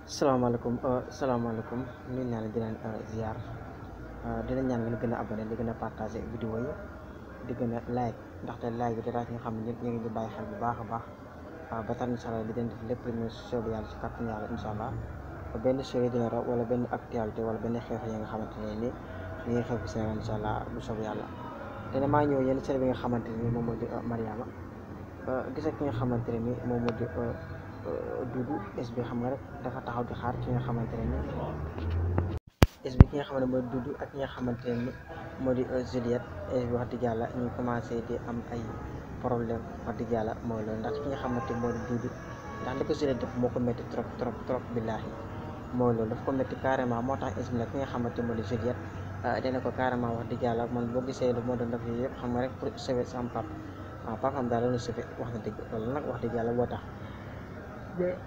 salaamaaleykum salaamaaleykum nuyu naa leen di leen ziar di leen ñaan ngeen gën a abonné di gën a partagé vidéo yi di gën a like ndaxte like bi dara nga xam ne ñëpp ñu ngi di bàyyi xel bu baax a baax ba tax incha allah di leen def lépp lu ñu soobu yàlla ci kàttan yàlla incha allah benn série dina raw wala benn actualité wala benn xeex yi nga xamante ne ni ñu ngi xew fi Sénégal incha allah bu soobu yàlla dina maa ñëw yenn série bi nga xamante ne ni moom moo di Mariama gis ki nga xamante ne ni moom moo di Dudu es bi xam nga rek dafa taxaw di xaar ki nga xamante ne ni es bi ki nga xam ne mooy Dudu ak ki nga xamante ne ni moo di Juliette es bi wax dëgg yàlla ñu commencé di am ay problème wax dëgg yàlla mooy loolu ndax ki nga xamante moo di Dudu ndax li ko Juliette def moo ko métti trop trop trop billaahi mooy loolu daf ko métti carrément moo tax es bi nag ki nga xamante moo di Juliette dina ko carrément wax dëgg yàlla man boo gisee lu moo doon def yooyu yëpp xam nga rek pour sauver sama papa waaw papaam daal la sauver wax na dëgg loolu nag wax dëgg yàlla boo tax mais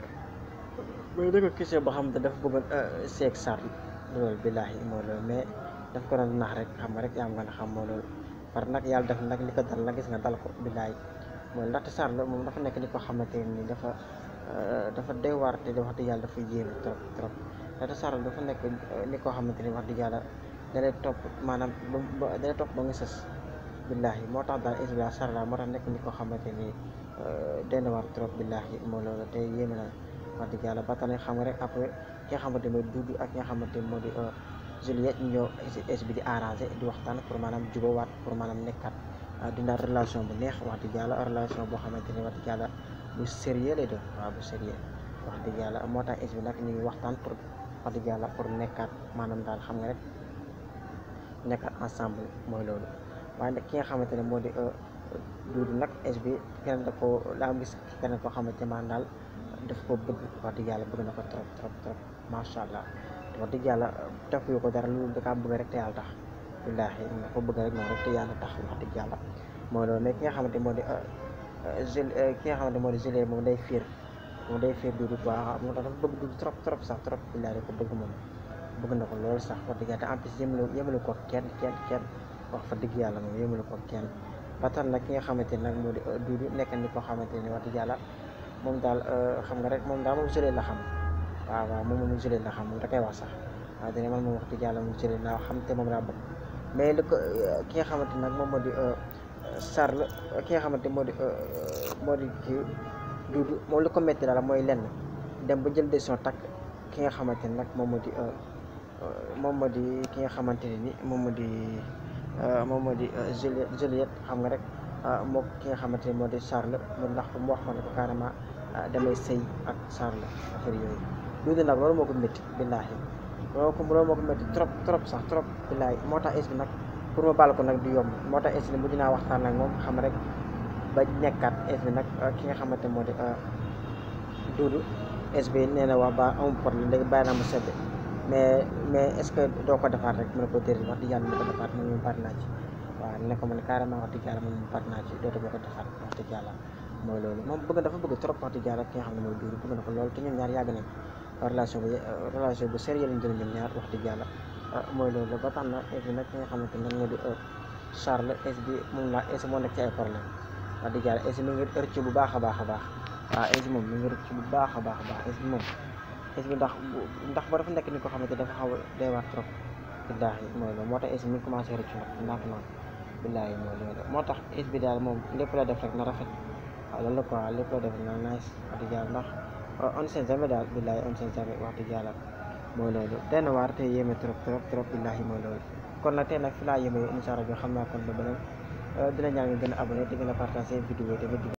mais da ko question boo xamante dafa bëggoon seeg sar loolu billaahi moo loolu mais daf ko doon nax rek xam nga rek yaa am nga xam moo loolu par nag yàlla def nag li ko dal nag gis nga dal ko billaahi mooy ndaxte sar la moom dafa nekk ni ko xamante ni dafa dafa doy waar te wax dëgg yàlla dafa yéeme trop trop ndaxte sar dafa nekk ni koo xamante ni wax dëgg yàlla dalay topp maanaam ba dalay topp ba nga sës billaahi moo tax daal isbila sar la moo tax nekk ni koo xamante ni den war trop billaahi moo loolu te yéeme na wax dëgg yàlla ba tax na xam nga rek après ki nga xamante mooy Dudu ak ki nga xamante moo di Juliette ñu ñëw es bi di arrangé di waxtaan pour maanaam jubawaat pour maanaam nekkat dina relation bu neex wax dëgg yàlla relation boo xamante ni wax dëgg yàlla bu sérieux lay doon waaw bu sérieux wax dëgg yàlla moo tax es bi nag ñu ngi waxtaan pour wax dëgg yàlla pour nekkaat maanaam daal xam nga rek nekkat ensemble mooy loolu waaye nag ki nga xamante ne moo di Dudu nag es bi keneen da ko laa gis keneen koo xamante man daal daf ko bëgg wax dëgg yàlla bëgg na ko trop trop trop macha allah wax dëgg yàlla tafuyu ko dara loolu da kaa bëgg rek te yàlla tax billaahi nga ko bëgg rek noonu rek te yàlla tax wax dëgg yàlla mooy loolu mais ki nga xamante moo di Jul ki nga xamante moo di Juliette moom day fiir moom day fiir Dudu quoi moo tax dafa bëgg Dudu trop trop sax trop billaahi da ko bëgg moom bëgg na ko loolu sax wax dëgg yàlla te en plus yëmalu yëmalu ko kenn kenn kenn wax fa dëgg yàlla moom yëmalu ko kenn ba tax nag ki nga xamante ne nag moo di Dudu nekk ni ko xamante ni wax dëgg yàlla moom daal xam nga rek moom daal moom Juliette la xam waaw waaw moom moom Juliette la xam moom da koy wax sax waaw dina man moom wax dëgg yàlla moom Juliette laa xam te moom laa bëgg mais li ko ki nga xamante nag moom moo di Charles ki nga xamante moo di moo di kii Dudu moom li ko métti daal mooy lenn dem ba jël décision takk ki nga xamante ne nag moom moo di moom moo di ki nga xamante ne ni moom moo di moom moo di Juliette Juliette xam nga rek moo ki nga xamante ne moo di Charles mu ndax mu wax ko ne ko carrément damay sëy ak Charles affaire yooyu Dudu nag loolu moo ko métti billaahi loolu ko loolu moo ko métti trop trop sax trop billaahi moo tax es bi nag pour ma baal ko nag du yomb moo tax es bi mujj naa waxtaan ak moom xam rek ba nekkaat es bi nag ki nga xamante moo di Dudu es bi nee na waa ba amul problème léegi bàyyi naa mu sedd mais mais est ce que doo ko defaat rek mu ne ko déedéet wax dëgg yàlla mu ko defaat man moom pare naa ci waaw ne ko man carrément wax dëgg yàlla man moom pare naa ci dootu ma ko defaat wax dëgg yàlla mooy loolu moom bëgg dafa bëgg trop wax dëgg yàlla ki nga xam ne mooy Dudu bëgg na ko loolu te ñoom ñaar yàgg nañ relation bu relation bu sérieux lañ jël ñoom ñaar wax dëgg yàlla mooy loolu ba tax na es bi nag ki nga xamante ne moo di Charles es bi moom la es moo nekk ci ay problème wax dëgg yàlla es mi ngi rëcc bu baax a baax a baax waaw es moom mi ngi rëcc bu baax a baax a baax es bi moom es bi ndax ndax ba dafa nekk ni ko xamante dafa xaw a doy waar trop billaahi mooy loolu moo tax es bi mi ngi commencé rëcc nag ndànk noonu billaahi mooy loolu moo tax es bi daal moom lépp la def rek na rafet waaw loolu la quoi lépp la def na nice wax dëgg yàlla ndax on sait jamais daal billaahi on sait jamais wax dëgg yàlla mooy loolu tey na waar te yéeme trop trop trop billaahi mooy loolu kon nag tey nag fi laa yéeme incha allah xam naa kon ba beneen dina ñaan nga gën a abonné di gën a partagé vidéo yi tamit